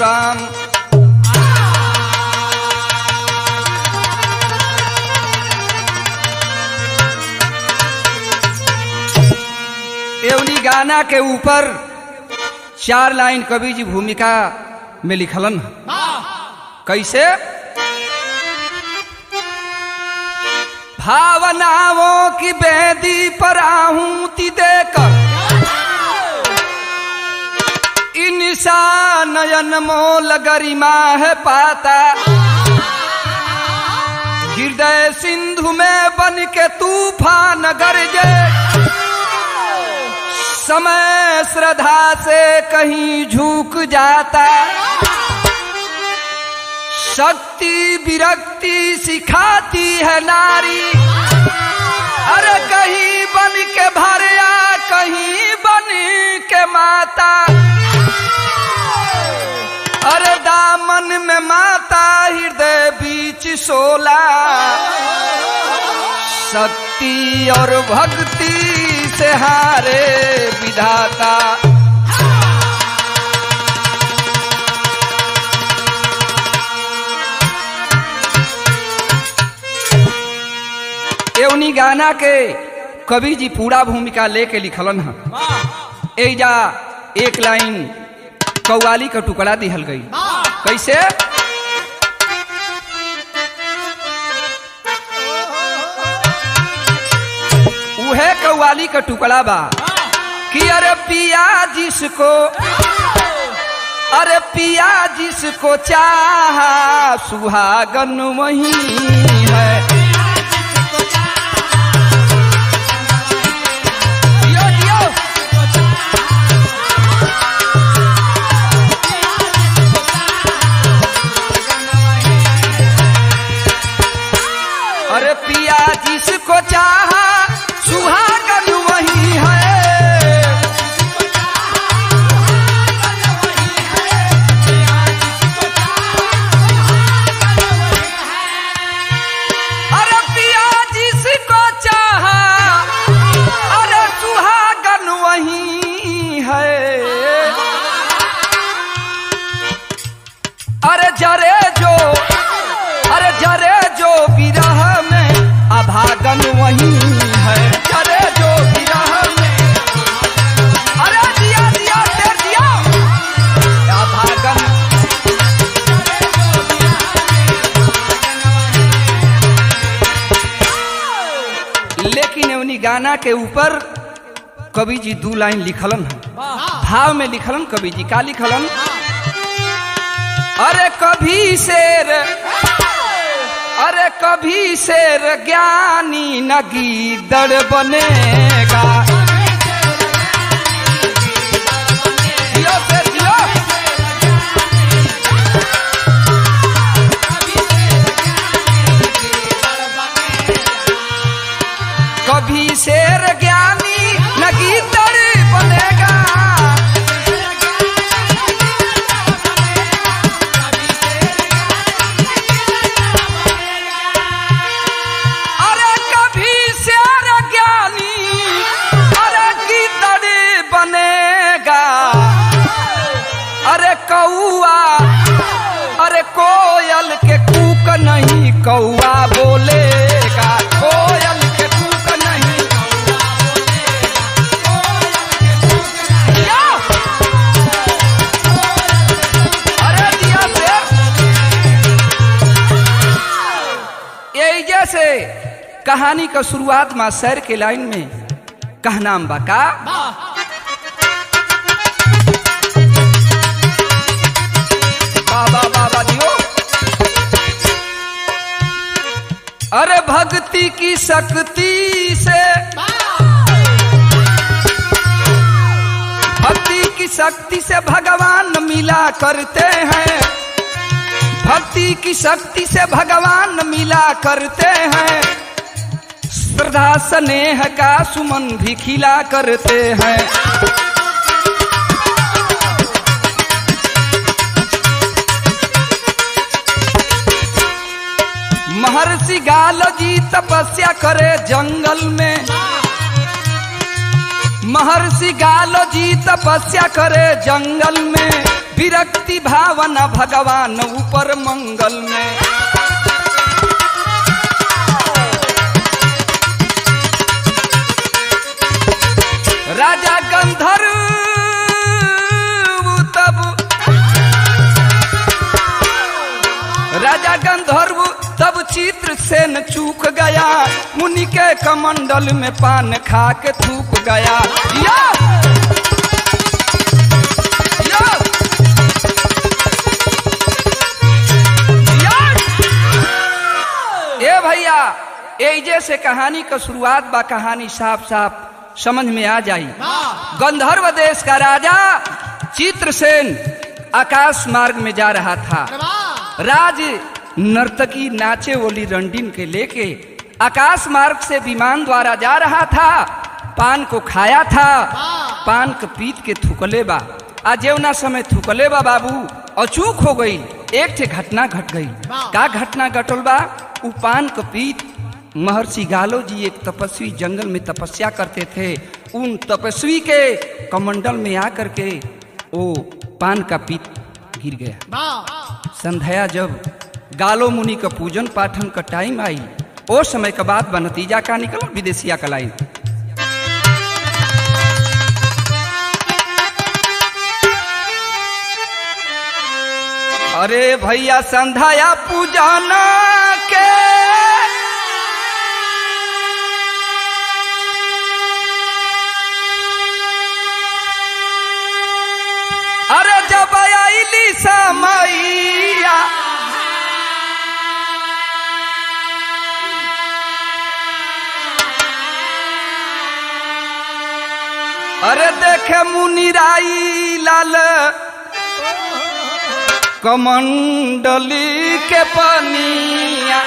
राम एवनी गाना के ऊपर चार लाइन कवि जी भूमिका में लिखलन कैसे भावनाओं की बेदी पर आहूति देकर इंसान नयन मोल गरिमा है पाता हृदय सिंधु में बन के तूफान गरजे समय श्रद्धा से कहीं झुक जाता शक्ति विरक्ति सिखाती है नारी अरे कहीं बन के भरिया कहीं बन के माता अरे दामन में माता हृदय बीच सोला शक्ति और भक्ति से हारे विधाता एवनी गाना के कवि जी पूरा भूमिका लेके लिखलन है एजा एक लाइन कौवाली का टुकड़ा दिहल गई कैसे उहे कौवाली का टुकड़ा बा कि अरे पिया जिसको अरे पिया जिसको चाहा सुहागन वही है जियो जियो अरे पिया जिसको चाहा सुहागन वही है अरे पिया जिसको चाहा अरे सुहागन वही है अरे जरे जो अरे जरे जो विरह में अभागन वही है जरे जो विरह में अरे दिया दिया दे दिया अभागन लेकिन उन्हीं गाना के ऊपर कवि जी दू लाइन लिखलन है भाव में लिखलन कवि जी का लिखलन अरे कभी शेर अरे कभी शेर ज्ञानी न गीदड़ बनेगा जियो शेर जियो कभी शेर ज्ञानी न गीदड़ बनेगा अरे कभी शेर ज्ञानी अरे गीदड़ बनेगा अरे कौआ अरे कोयल के कूक नहीं कौआ बोलेगा कोयल के कूक नहीं या! अरे दिया शेर यही जैसे कहानी का शुरुआत मां सैर के लाइन में कहनाम बा का बाबा बाबा दियो अरे भक्ति की शक्ति से भक्ति की शक्ति से भगवान मिला करते हैं भक्ति की शक्ति से भगवान मिला करते हैं श्रद्धा स्नेह का सुमन भी खिला करते हैं महर्षि गालो जी तपस्या करे जंगल में महर्षि गालो जी तपस्या करे जंगल में विरक्ति प्रीति भावना भगवान ऊपर मंगल में राजा गंधर्व तब राजा गंधर्व तब चित्र से न चूक गया मुनि के कमंडल में पान खा के थूक गया या! या! या! ए भैया एजे से कहानी का शुरुआत बा कहानी साफ साफ समझ में आ जाई गंधर्व देश का राजा चित्रसेन आकाश मार्ग में जा रहा था राज नर्तकी नाचे वाली रंडीन के लेके आकाश मार्ग से विमान द्वारा जा रहा था पान को खाया था पान के पीत के थुकले बा आ जेवना समय थुकले बा बाबू अचूक हो गई एक ठे घटना घट गई का घटना घटल बा उ पान के पीत महर्षि गालो जी एक तपस्वी जंगल में तपस्या करते थे उन तपस्वी के कमंडल में आकर के वो पान का पीत गिर गया संध्या जब गालो मुनि का पूजन पाठन का टाइम आई ओ समय का बाद बा नतीजा का निकल विदेशिया का लाइन अरे भैया संध्या पूजन के अरे जब आईली समैया अरे देखे मुनिराई लाल कमंडली के पनिया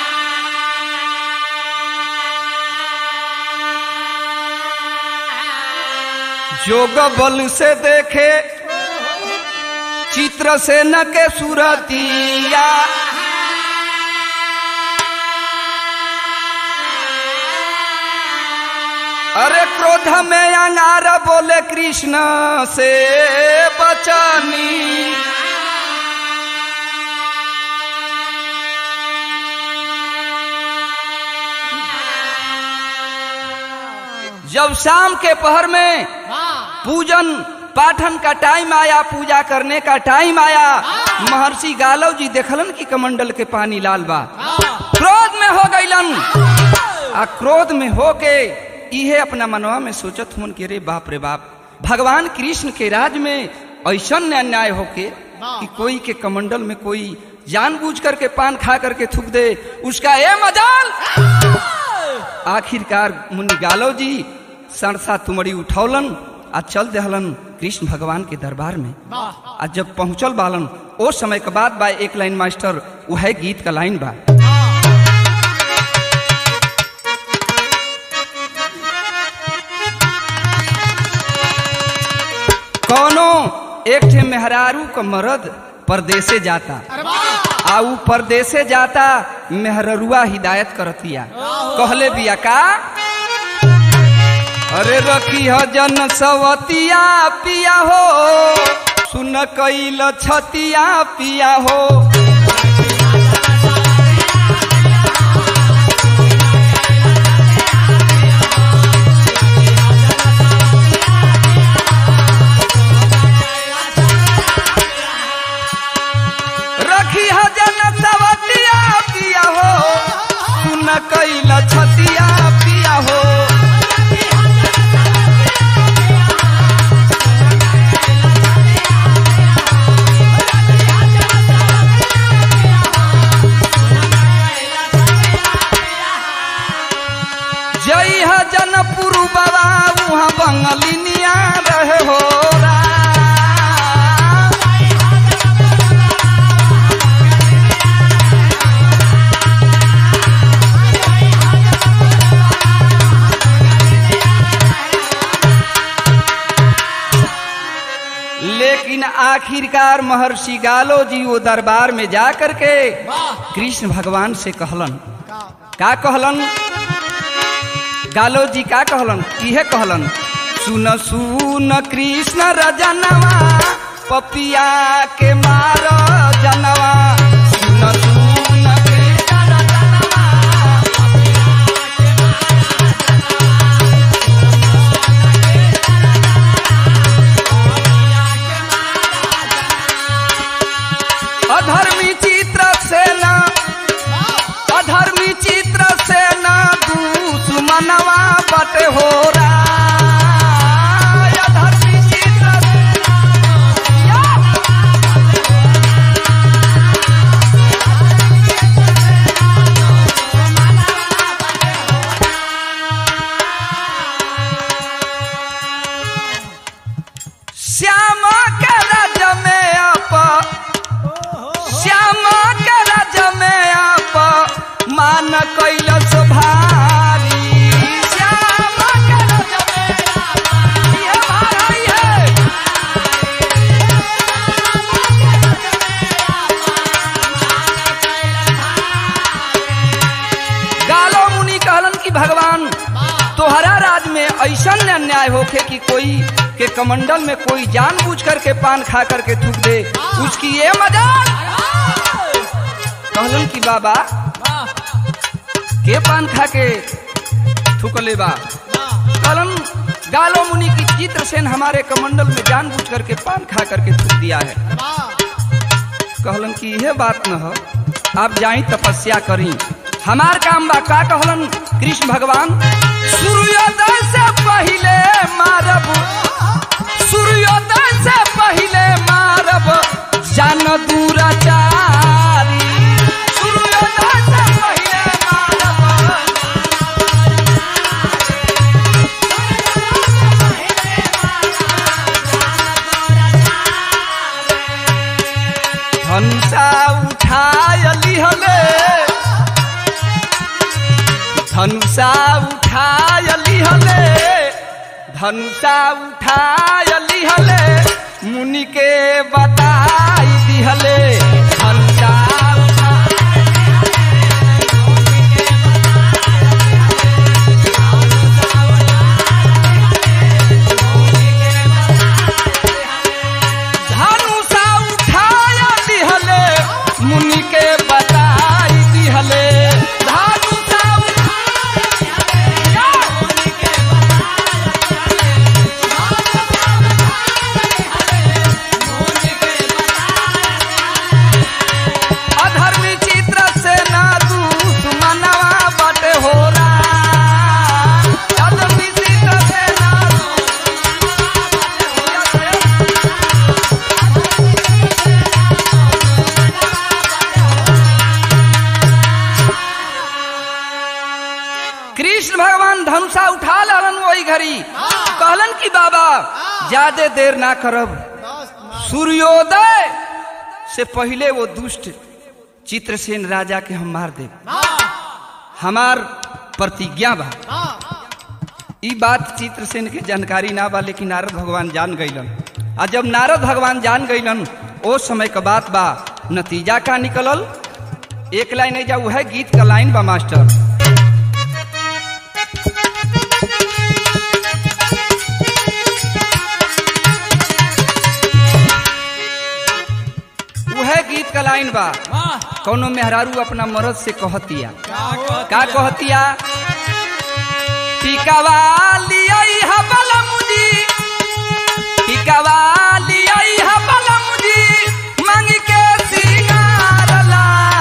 जोग बल से देखे चित्र से न के सुरतिया अरे क्रोध में अंगार बोले कृष्ण से बचनी जब शाम के पहर में पूजन पाठन का टाइम आया पूजा करने का टाइम आया महर्षि गालव जी देखलन कि कमंडल के पानी लाल बा क्रोध में हो गईलन आ क्रोध में होके इहे अपना मनवा में सोचत हुन कि रे बाप रे बाप भगवान कृष्ण के राज में ऐसा अन्याय होके कि कोई के कमंडल में कोई जानबूझ करके पान खा करके थूक दे उसका ए मजाल आखिरकार मुनि गालव जी सरसा तुमड़ी उठौलन आ चल दहलन कृष्ण भगवान के दरबार में आ जब पहुंचल बालन ओ समय के बाद बा एक लाइन मास्टर वह गीत का लाइन बा कौनो एक ठे मेहरारू का मर्द परदेसे जाता आ उ परदेसे जाता मेहररुआ हिदायत करतिया कहले बिया का अरे रखी ह जन सवतिया पिया हो सुन कैल छतिया पिया हो रखी ह जन सवतिया पिया हो सुन कैल छतिया पिया हो जई ह जनपुर बाबा वहाँ बंगलिनिया रहे हो रा। लेकिन आखिरकार महर्षि गालो जी वो दरबार में जा करके कृष्ण भगवान से कहलन का कहलन गालो जी का कहलन इहे कहलन सुन सुन कृष्ण रजनवा पपिया के मार जनवा सुन सुन के डर जनवा अधर्मी चित्र सेना अधर्मी चित्र सेना दुश्मनवा बटे हो अधर्मी चित्र सेना श्याम के राज में आप श्याम के राज में आप मान कैलस भारी श्याम के राज में आप ये भाई है गालो मुनि कहलन कि भगवान तोहरा राज में ऐसा अन्याय होखे कि कोई के कमंडल में कोई जानबूझ करके पान खा करके थूक दे उसकी ये मजाक कहलन कि बाबा के पान खा के थूकले बा कहलन गालो मुनि की चित्रसेन हमारे कमंडल में जानबूझ करके पान खा करके थूक दिया है कहलन कि यह बात न हो आप जाई तपस्या करी हमार काम बा का कहलन कृष्ण भगवान सूर्योदय से पहले मारब सूर्योदय से पहले मारब जान दूराचारी सूर्योदय से पहले मारब धनुषा उठाय लिहले धनुषा उठाय लिहले धनुषा उठाय लिहले मुनि के बताई दिहले धनुषा उठाय धनुषा उठाय दिहले मुनि के बताई दिहले धनुषा अधर्मी चित्र से ना दुश्मनवा बट हो अधर्मी चित्र से ना कृष्ण भगवान धनुषा उठा लालन वही घड़ी कहलन कि बाबा ज्यादा देर ना करब सूर्योदय से पहले वो दुष्ट चित्रसेन राजा के हम मार दे हमार प्रतिज्ञा बा ई बात चित्रसेन के जानकारी ना बा लेकिन नारद भगवान जान गईलन आ जब नारद भगवान जान गईलन ओ समय का बात बा नतीजा का निकलल एक लाइन नहीं जा है गीत का लाइन बा मास्टर वह गीत का लाइन बा कौनो मेहरारू अपना मर्द से कहतिया का कहतिया टिकावा लियाई हा बलमुजी टिकावा लियाई हा बलमुजी मांग के सिंगार ला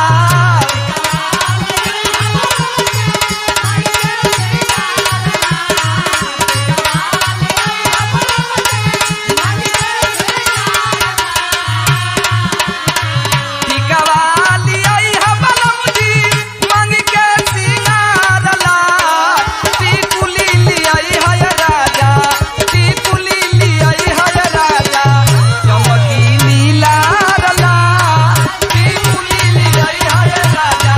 टिकावा लियाई हा बलमुजी मांग के सिंगार ला टिकुली लियाई हा राजा टिकुली लियाई हा राजा चमकी नीला रला टिकुली लियाई हा राजा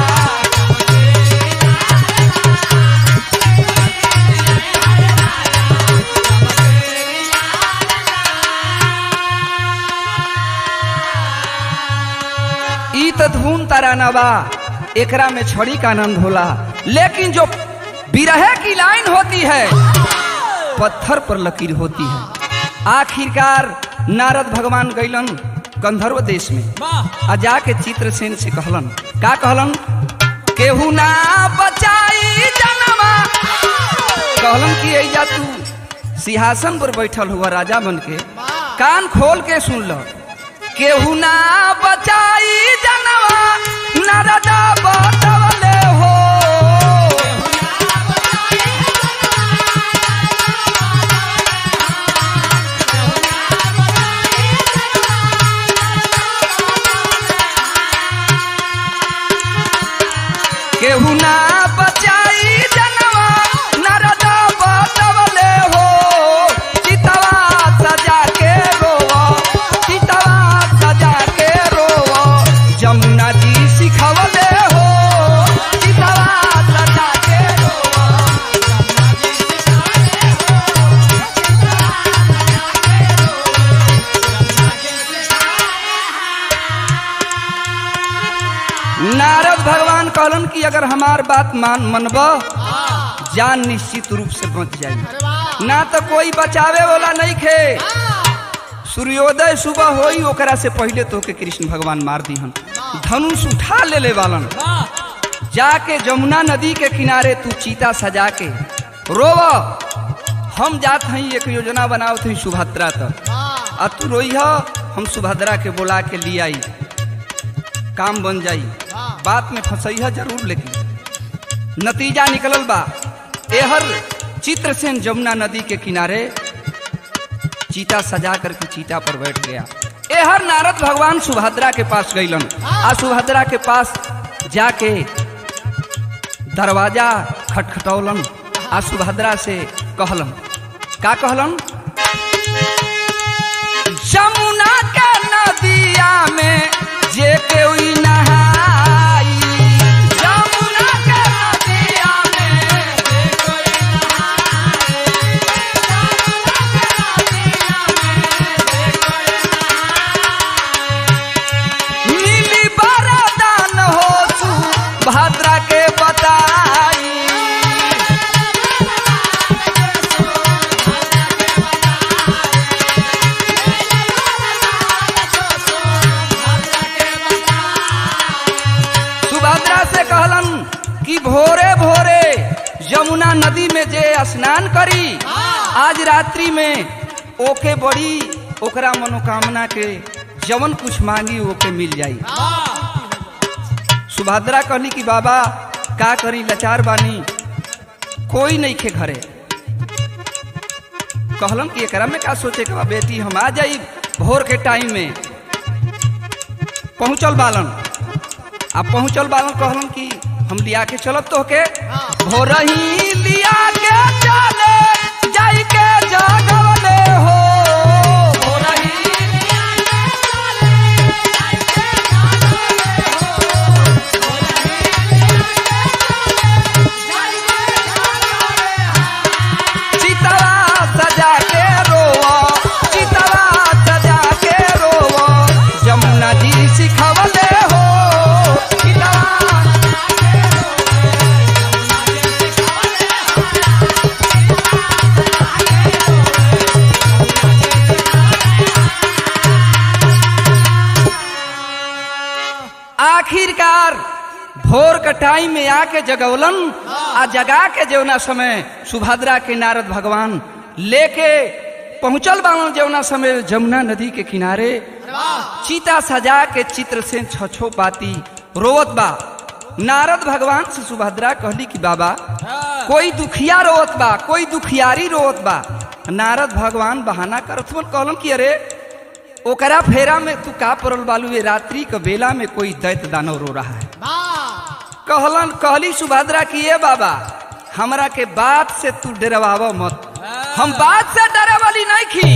ई त धूम तराना बा एकरा में छड़ी का आनंद होला लेकिन जो बिरहे की लाइन होती है पत्थर पर लकीर होती है आखिरकार नारद भगवान गैलन गंधर्व देश में वाह आ जाके चित्रसेन से कहलन का कहलन केहू ना बचाई जनवा कहलन कि ऐजा तू सिंहासन पर बैठल हुआ राजा बन के कान खोल के सुन लो केहू ना बचाई जनवा नारदा बतवले हो केहू ना बचाई जनवा नारदा बतवले हो चितवा सजा के रोवा चितवा सजा के रोवा जमुना जी सिखवले हो चितवा सजा के रोवा नारद भगवान कहलन कि अगर हमार बात मान मनब जान निश्चित रूप से बच जाई ना तो कोई बचावे वाला नहीं खे सूर्योदय सुबह होई ओकरा से पहले तो के कृष्ण भगवान मार दीहन धनुष उठा ले ले वालन वाह जाके जमुना नदी के किनारे तू चीता सजा के रोव हम जात हई एक योजना बनाओ थी सुभद्रा तक आ तू रोई हम सुभद्रा के बोला के लिए आई काम बन जाई बात में फंसई जरूर लेकिन नतीजा निकलल बा एहर चित्रसेन जमुना नदी के किनारे चीता सजा करके चीता पर बैठ गया एहर नारद भगवान सुभद्रा के पास गईलन आ सुभद्रा के पास जाके दरवाजा खटखटौलन आ सुभद्रा से कहलन का कहलन जमुना के नदिया में जे कोई नहाई जमुना के नदिया में जे कोई नहाई जमुना के नदिया में जे कोई नहाई नीली बरदान हो तू भद्रा के बताई सुभद्रा से कहलन कि भोरे भोरे यमुना नदी में जे स्नान करी आज रात्रि में ओके बड़ी ओकरा मनोकामना के जवन कुछ मांगी ओके मिल जाई सुभद्रा कहली कि बाबा का करी लाचार बानी कोई नहीं खे घरे कहलन कि एकरा में का सोचे के बा बेटी हम आ जाई भोर के टाइम में पहुंचल बालन आ पहुंचल बालन कहलन कि हम लिया के चलब तो के भोर ही लिया के चले जाई के जगवले हो भोर ही लिया के चले, जाई के जगवले हो। भोर ही लिया के चले, जाई के जगवले हो। चितवा सजा के रोवा चितवा सजा के रोवा जमुना जी सिखवले हो चितवा आखिरकार भोर का टाइम में आके जगवलन आ जगा के जौना समय सुभद्रा के नारद भगवान लेके पहुंचल बालन जौना समय जमुना नदी के किनारे चीता सजा के चित्र से छछो पाती रोवत बा नारद भगवान से सुभद्रा कहली कि बाबा कोई दुखिया रोवत बा कोई दुखियारी रोवत बा नारद भगवान बहाना करत हुन कहलन कि अरे ओकरा फेरा में तू का पड़ल बालू ये रात्रि के बेला में कोई दैत दानव रो रहा है कहलन कहली सुभद्रा की ये बाबा हमरा के बात से तू डरवाव मत हम बात से डरे वाली नहीं खी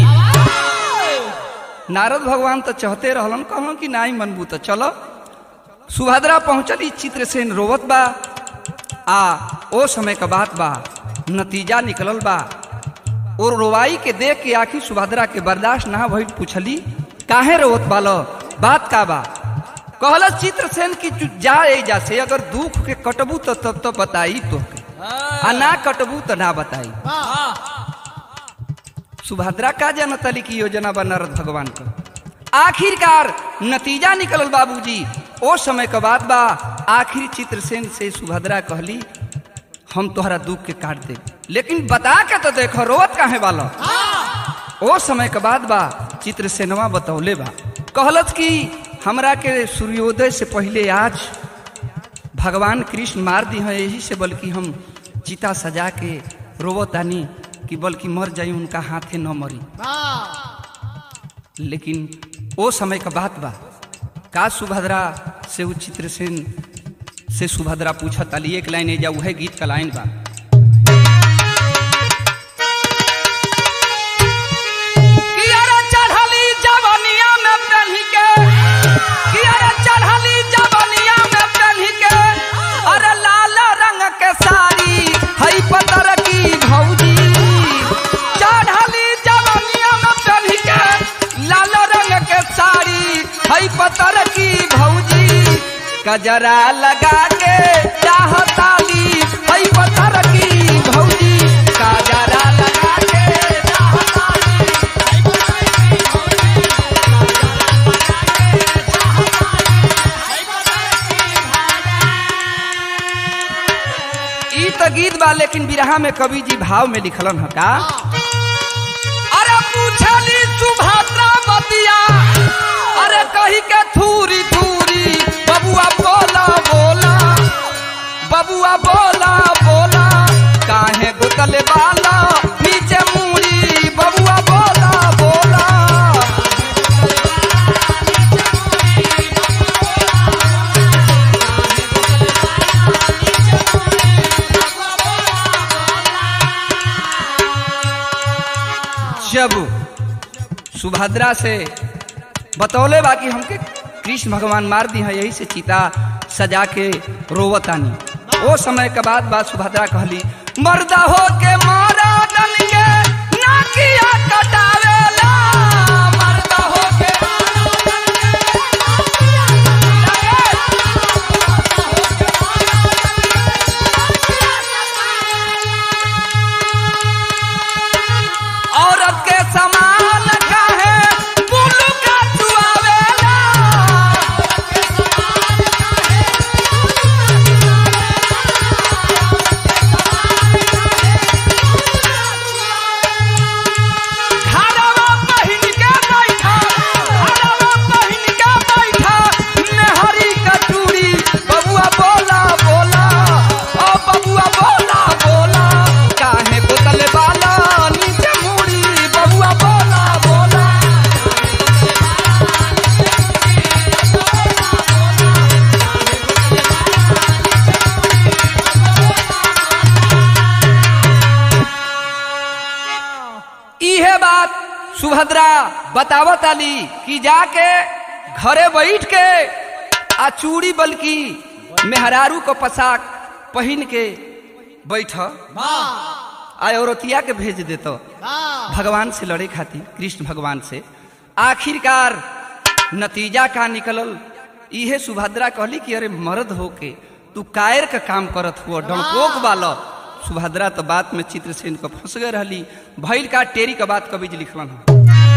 नारद भगवान तो चाहते रहलन कहलन कि नहीं मनबू तो चलो सुभद्रा पहुंचली चित्रसेन रोवत बा आ ओ समय का बात बा नतीजा निकलल बा और रोवाई के देख के आखिर सुभद्रा के बर्दाश्त ना भइल पूछली काहे रोवत बालो बात का बा कहल चित्रसेन की तू जा जा से अगर दुख के कटबू तो तब तो बताई तो आ ना कटबू तो ना बताई सुभद्रा का जनतली की योजना बा नारद भगवान का आखिरकार नतीजा निकलल बाबूजी ओ समय के बाद बा आखिर चित्रसेन से सुभद्रा कहली हम तोहरा दुख के काट दे लेकिन बता के तो देखो रोवत काहे वाला ओ समय के बाद बा चित्रसेनवा बतौले बा कहलत कि हमरा के सूर्योदय से पहले आज भगवान कृष्ण मार दी हैं यही से बल्कि हम चिता सजा के रोवतानी कि बल्कि मर जाई उनका हाथे न मरी लेकिन ओ समय का बात बा का सुभद्रा से उ चित्रसेन से सुभद्रा पूछत अली एक लाइन जा उहे गीत का लाइन बा कि अरे चढ़ली जवनिया में पेन्ही के कि अरे चढ़ली जवनिया में पेन्ही के अरे लाल रंग के साड़ी हई पतर की भौजी चढ़ली जवनिया में पेन्ही के लाल रंग के साड़ी हई पतर की भौजी कजरा लगा के चाहताली हई पतर की भौजी कजरा लगा के चाहताली ई तो गीत बा लेकिन बिरहा में कवि जी भाव में लिखलन है का अरे पूछली सुभद्रा बतिया अरे कही के थूरी थूरी बबुआ बोला बोला बबुआ बोला बोला काहे गुतले बाला नीचे मूड़ी बबुआ बोला बोला जब सुभद्रा से बतौले बा कि हमके कृष्ण भगवान मार दी है यही से चिता सजा के रोवतानी ओ समय के बाद बात सुभद्रा कहली मर्दा हो के मारा दन के नाकिया कटावेला मर्दा हो के औरत के समान काहे पुलु का चुआवेला घरवा पहिन के बैठा घरवा पहिन के बैठा मेहरी का चूड़ी बबुआ बोला बोला ओ बबुआ बोला बोला काहे बोतल वाला नीचे मुड़ी बबुआ बोला बोला इहे बात सुभद्रा बतावत आली कि जाके घरे बैठ के आ चूड़ी बल्कि मेहरारू को पोशाक पहन के बैठ आ औरतिया के भेज देतो भगवान से लड़े खातिर कृष्ण भगवान से आखिरकार नतीजा का निकलल इहे सुभद्रा कहली कि अरे मर्द होके तू कायर का काम करत हुआ डंकोक वाला सुभद्रा तो बात में चित्रसेन को फंस गए रहली भैल का टेरी का बात कवि जी लिखलन है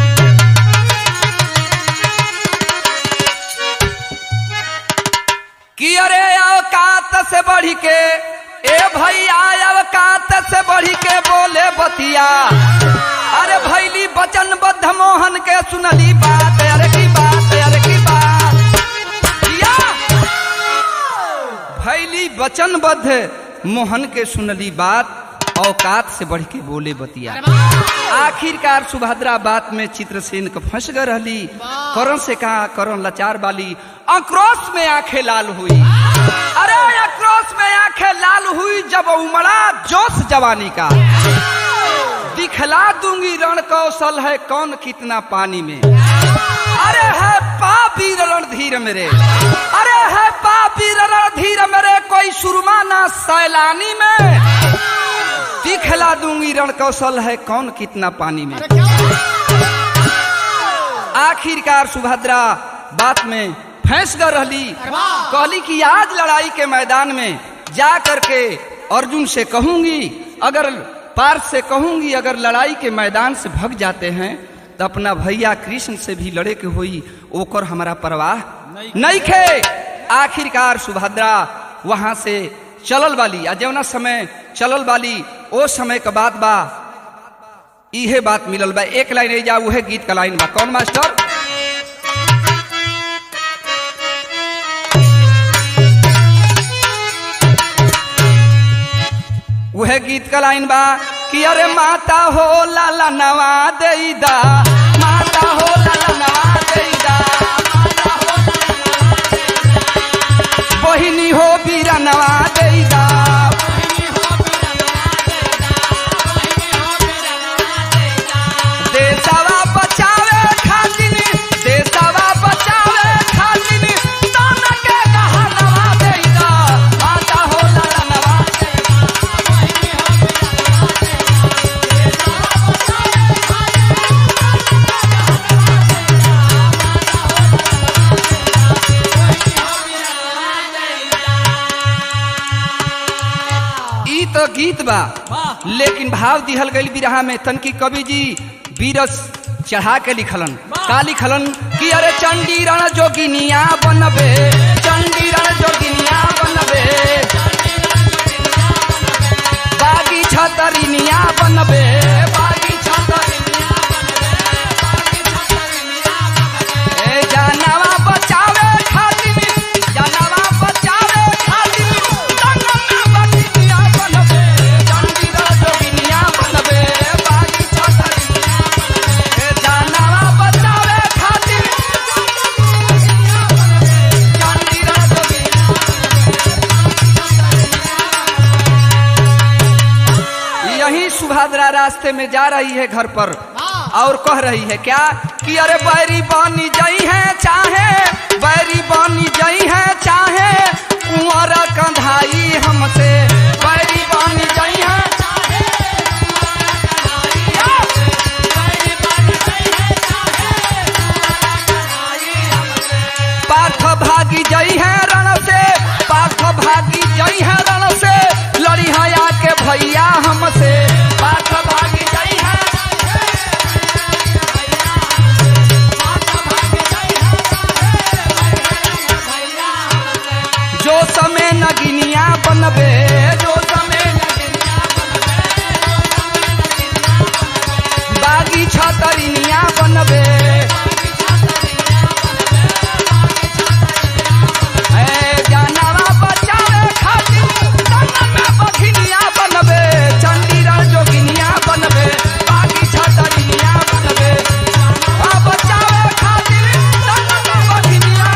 कि अरे औकात से बढ़ी के ए भैया औकात से बढ़ी के बोले बतिया अरे भैली बचन बद्ध मोहन के सुनली बात अरे की बात अरे की बात किया भैली वचनबद्ध मोहन के सुनली बात औकात से बढ़ के बोले बतिया आखिरकार सुभद्रा बात में चित्रसेन के फंस गए रहली करण से कहा करण लाचार वाली आक्रोश में आंखें लाल हुई अरे आक्रोश में आंखें लाल हुई जब उमड़ा जोश जवानी का दिखला दूंगी रण कौशल है कौन कितना पानी में अरे है पापी रणधीर मेरे अरे है पापी रणधीर मेरे कोई सुरमा ना सैलानी में दिखला दूंगी रण कौशल है कौन कितना पानी में आखिरकार सुभद्रा बात में फंस कर रहली कहली कि आज लड़ाई के मैदान में जा करके अर्जुन से कहूंगी अगर पार्थ से कहूंगी अगर लड़ाई के मैदान से भग जाते हैं तो अपना भैया कृष्ण से भी लड़े के होई ओकर हमारा परवाह नहीं खे आखिरकार सुभद्रा वहां से चलल वाली आ जौना समय चलल वाली ओ समय के बात बा इहे बात मिलल बा एक लाइन नहीं जा उहे गीत का लाइन बा कौन मास्टर उहे गीत का लाइन बा कि अरे माता हो लाला नवा देईदा माता हो लाला नवा देईदा बहिनी हो बीरा नवा देईदा देशवा बचावे खातिर देशवा बचावे खातिर ताना के कहा नवा देईदा माता हो लाला नवा ई तो गीत बा लेकिन भाव दिहल गई बिरहा में तनकी कवि जी बीरस चढ़ा के लिखलन का लिखलन कि अरे चंडी रण जोगिनिया बनबे चंडी रण जोगिनिया बनबे बागी छतरिनिया बनबे बागी छतरिनिया ए जानवा बचावे खातिर जानवा बचावे खातिर तंगना बगिनिया बनबे चंडी रण जोगिनिया बनबे बागी छतरिनिया ए जानवा बचावे खातिर चंडी रण जोगिनिया यही सुभद्रा रास्ते में जा रही है घर पर और कह रही है क्या कि अरे बैरी बानी जई है चाहे बैरी बानी जई है चाहे कुंवर कंधाई हमसे बैरी बानी जई है पार्थ भागी जई है रण से पार्थ भागी जई है रण से लड़ी हया के भैया हमसे पार्थ भागी जई है जो समय नगिनिया बनबे जो समय नगिनिया बनबे बागी छतरिनिया बनबे ए जानवा बचावे खातिर तंगना बखिनिया बनबे चंडीरा जोगिनिया बनबे बागी छतरिनिया बनबे आ बचावे खातिर तंगना बखिनिया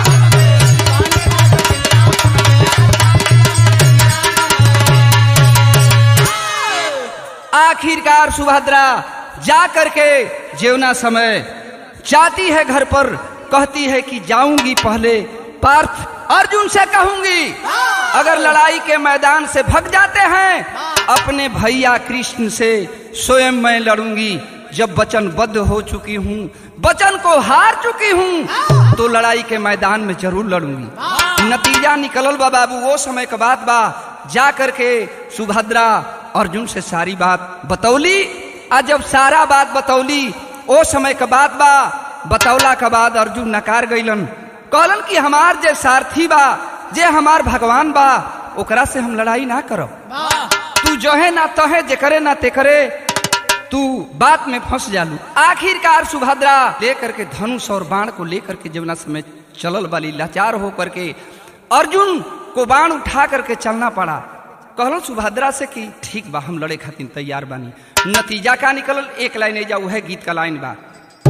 आखिरकार सुभद्रा जा करके जेवना समय जाती है घर पर कहती है कि जाऊंगी पहले पार्थ अर्जुन से कहूंगी अगर लड़ाई के मैदान से भग जाते हैं अपने भैया कृष्ण से स्वयं मैं लड़ूंगी जब वचनबद्ध हो चुकी हूँ वचन को हार चुकी हूँ तो लड़ाई के मैदान में जरूर लड़ूंगी नतीजा निकलल बा बाबू वो समय का बात बा जा करके सुभद्रा अर्जुन से सारी बात बतौली आ जब सारा बात बतौली ओ समय का बात बा बतौला के बाद अर्जुन नकार गईलन कहलन कि हमार जे सारथी बा जे हमार भगवान बा ओकरा से हम लड़ाई ना करब तू जो है ना तहे जे करे ना ते करे तू बात में फंस जालू आखिरकार सुभद्रा लेकर के धनुष और बाण को लेकर के जमुना समय चलल वाली लाचार होकर के अर्जुन को बाण उठा करके चलना पड़ा कहलो सुभद्रा से कि ठीक बा हम लड़े खातिर तैयार बानी नतीजा का निकलल एक लाइन जा है गीत का लाइन बा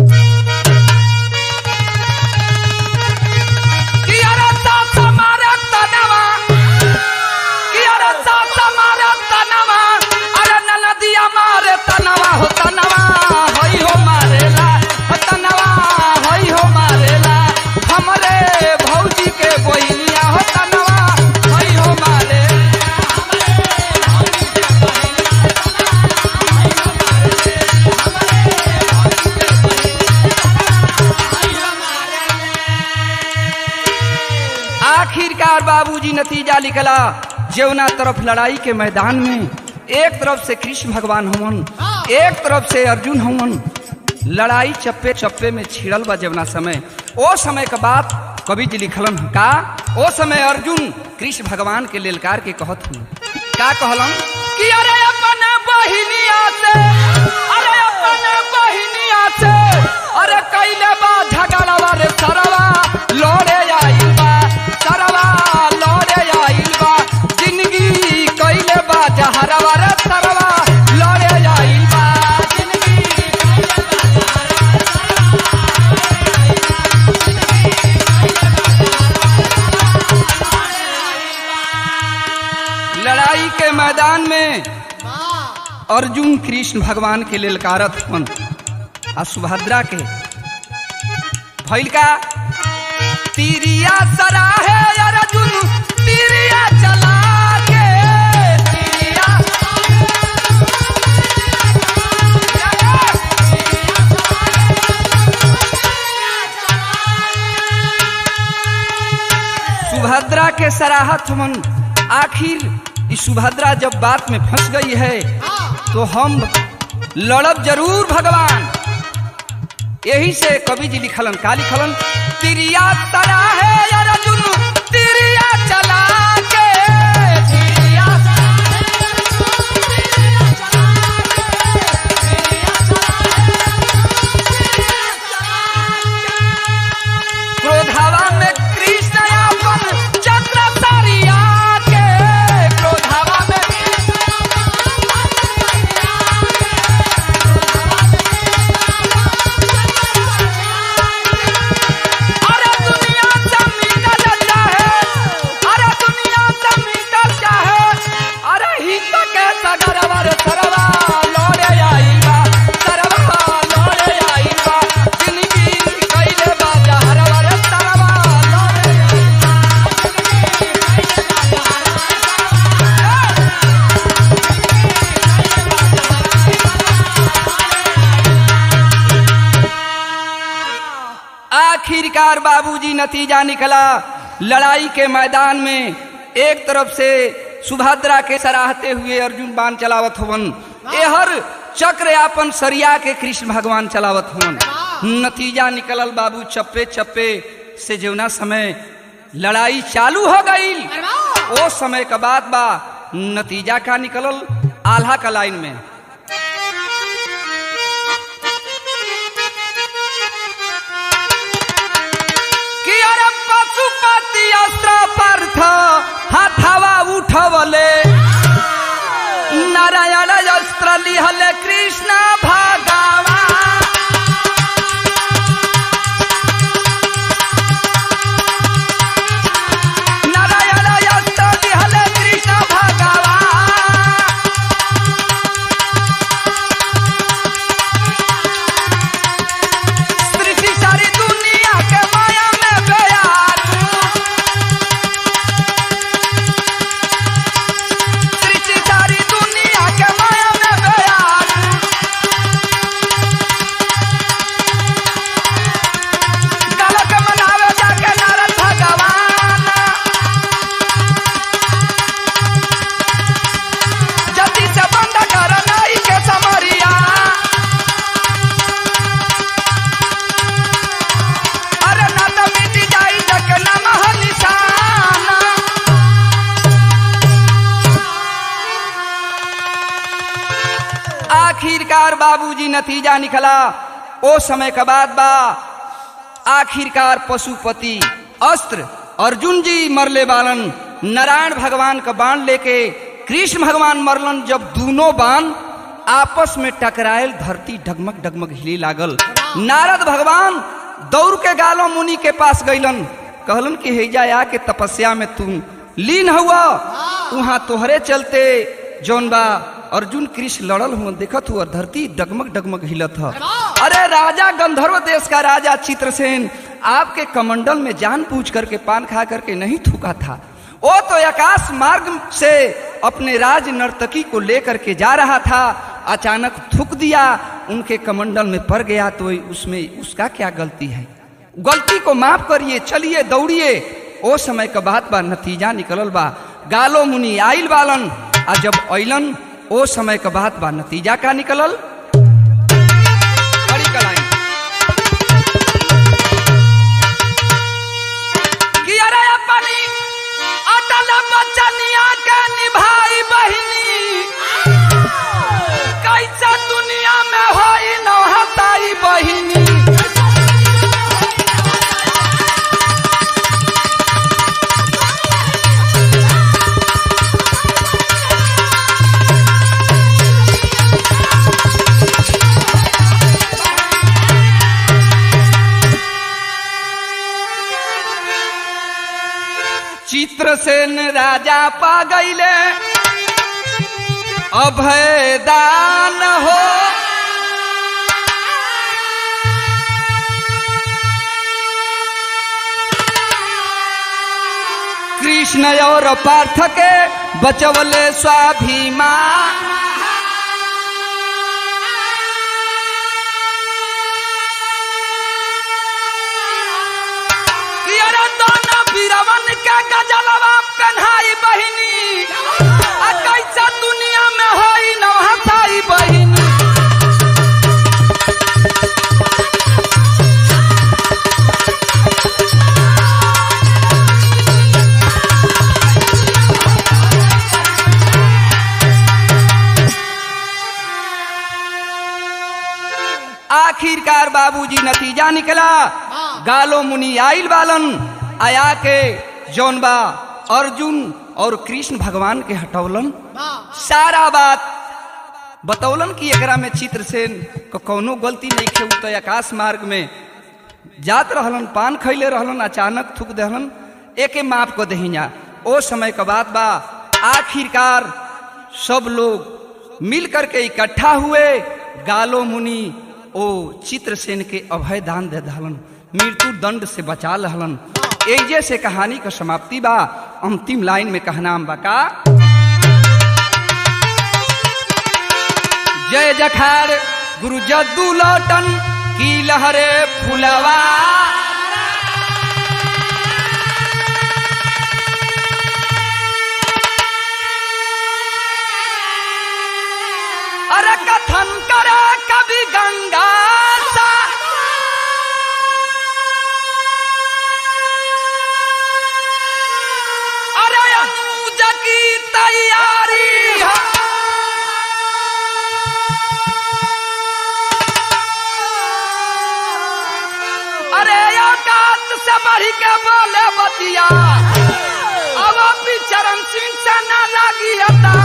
कि अरे सास मारे तनवा, कि अरे सास मारे तनवा, अरे ननदिया मारे तनवा हो तनवा, होई हो मारेला, हो तनवा, होई हो मारेला, हमरे भौजी के बहिनिया हो तनवा, होई हो मारेला। आखिरकार बाबूजी नतीजा निकला जेवना तरफ लड़ाई के मैदान में एक तरफ से कृष्ण भगवान हवन एक तरफ से अर्जुन हवन लड़ाई चप्पे चप्पे में छिड़ल बा जवना समय ओ समय के बात कवि जी लिखलन ह का ओ समय अर्जुन कृष्ण भगवान के लेलकार के कहत हूँ का कहलन कि अरे अपन बहिनिया से अरे अपन बहिनिया से अरे कैले बा झगड़वा रे सरवा लड़े आइल बा सरवा लड़े आइल बा जिंदगी कैले बा जहरवा रे सरवा लड़े आइल बा जिंदगी लड़ाई के मैदान में अर्जुन कृष्ण भगवान के ललकारत हन आ सुभद्रा के भइल का तीरिया सराहे अर्जुन तीरिया चला के तीरिया सुभद्रा के सराहत मन आखिर इस सुभद्रा जब बात में फंस गई है तो हम लड़ब जरूर भगवान यही से कवि जी लिखलन का लिखलन तिरिया तरा है अर्जुन तिरिया चला के तिरिया क्रोधावा में कृष्ण अपन चक्र सरिया के क्रोधावा में अरे दुनिया से मिटल चाहे अरे दुनिया से मिटल चाहे अरे हित के सगरवा रे सरवा लड़े आइल बा सरवा लड़े आइल बा जिंदगी कैले बा जहरवा रे सरवा लड़े आइल आखिरकार बाबूजी नतीजा निकला लड़ाई के मैदान में एक तरफ से सुभद्रा के सराहते हुए अर्जुन बाण चलावत हवन एहर चक्र आपन सरिया के कृष्ण भगवान चलावत हवन नतीजा निकलल बाबू चप्पे चप्पे से जौना समय लड़ाई चालू हो गई ओ समय का बात बा नतीजा का निकलल आल्हा का लाइन में कि अरे पशुपति अस्त्र पार्थ हाथवा उठवले नारायण अस्त्र लिहले कृष्ण भगवान नारायण अस्त्र लिहले कृष्ण भगवान सृष्टि सारी दुनिया के माया में बयान सृष्टि सारी दुनिया के माया में बयान गलत मनावे जाके नारद भगवान जल्दी से बंद कर नाई के समरिया अरे ना तो मिट जाई जग नमः निशाना आखिरकार बाबूजी नतीजा निकला ओ समय का बाद बा आखिरकार पशुपति अस्त्र अर्जुन जी मरले बालन नारायण भगवान का बाण लेके कृष्ण भगवान मरलन जब दोनों बाण आपस में टकरायल धरती डगमग डगमग हिली लागल नारद भगवान दौड़ के गालो मुनि के पास गईलन कहलन कि हैजा आके तपस्या में तुम लीन हुआ वहां तोहरे चलते जौन बा अर्जुन कृष्ण लड़ल हुआ देखत हुआ धरती डगमग डगमग हिलत ह अरे राजा गंधर्व देश का राजा चित्रसेन आपके कमंडल में जान पूछ करके पान खा करके नहीं थूका था वो तो आकाश मार्ग से अपने राज नर्तकी को लेकर के जा रहा था अचानक थूक दिया उनके कमंडल में पड़ गया तो उसमें उसका क्या गलती है गलती को माफ करिए चलिए दौड़िए ओ समय का बात बा नतीजा निकलल बा गालो मुनि आइल बालन आ जब अइलन ओ समय का बात बा नतीजा का निकलल बड़ी कलाई कि अरे अपनी अटल बचनिया के निभाई बहिनी कैसा दुनिया में होई नौहताई बहिनी चित्रसेन राजा पा गईले अभय दान हो कृष्ण और पार्थ के बचवले स्वाभिमान कि अरे दोनों बीरवन के गजलवा पेन्हाई बहिनी आ कैसा दुनिया में होई नवहताई बहिनी आखिरकार बाबूजी नतीजा निकला गालो मुनि आइल बालन आया के जौन बा अर्जुन और कृष्ण भगवान के हटौलन सारा बात बतौलन कि एकरा में चित्रसेन को कौनो गलती नहीं खे तो आकाश मार्ग में जात रहलन पान खैले रहलन अचानक थूक दहलन एके माफ को दहिया ओ समय का बात बा आखिरकार सब लोग मिल करके इकट्ठा हुए गालो मुनि ओ चित्रसेन के अभय दान दे दहलन मृत्यु दंड से बचा लहलन एजे से कहानी का समाप्ति बा अंतिम लाइन में कहनाम बा का जय जखार गुरु जद्दू लौटन की लहरे फुलवा अरे कथन करे कभी गंगा सा अरे अनुज की तैयारी है अरे औकात से बढ़ के बोले बतिया अब भी चरण सिंह से ना लगी हता